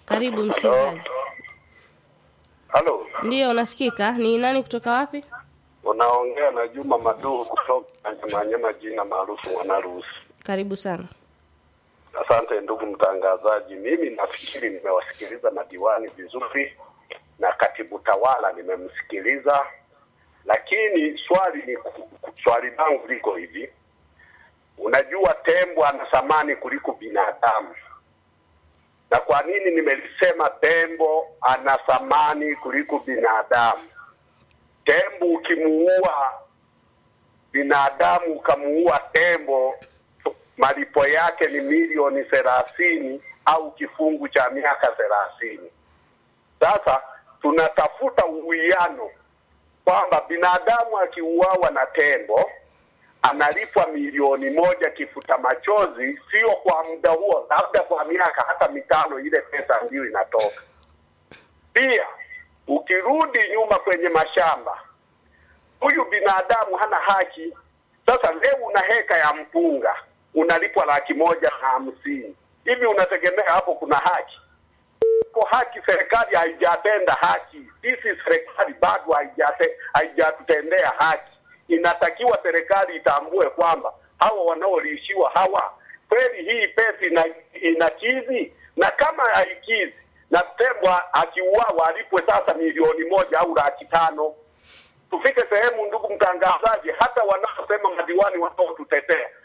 Karibu msikilizaji. Halo, Ndiyo, unasikika. Ni nani kutoka wapi? unaongea na Juma Maduhu kutoka Manyema, jina maarufu Mwanaruhusi. Karibu sana. Asante ndugu mtangazaji, mimi nafikiri nimewasikiliza madiwani vizuri na katibu tawala nimemsikiliza, lakini swali ni swali langu liko hivi, unajua tembo ana thamani kuliko binadamu. Na kwa nini nimelisema tembo ana thamani kuliko binadamu? Tembo ukimuua binadamu ukamuua tembo, malipo yake ni milioni thelathini au kifungu cha miaka thelathini. Sasa tunatafuta uwiano kwamba binadamu akiuawa na tembo analipwa milioni moja kifuta machozi, sio kwa muda huo, labda kwa miaka hata mitano, ile pesa ndiyo inatoka. Pia ukirudi nyuma kwenye mashamba, huyu binadamu hana haki. Sasa leo una heka ya mpunga unalipwa laki moja na hamsini hivi, unategemea hapo kuna haki? Kwa haki, serikali haijatenda haki. Sisi serikali bado haijate haijatutendea haki. Inatakiwa serikali itambue kwamba hawa wanaolishiwa hawa kweli hii pesa ina, inakizi, na kama haikizi na tembo akiuawa alipwe sasa milioni moja au laki tano. Tufike sehemu, ndugu mtangazaji, hata wanaosema madiwani wanaotutetea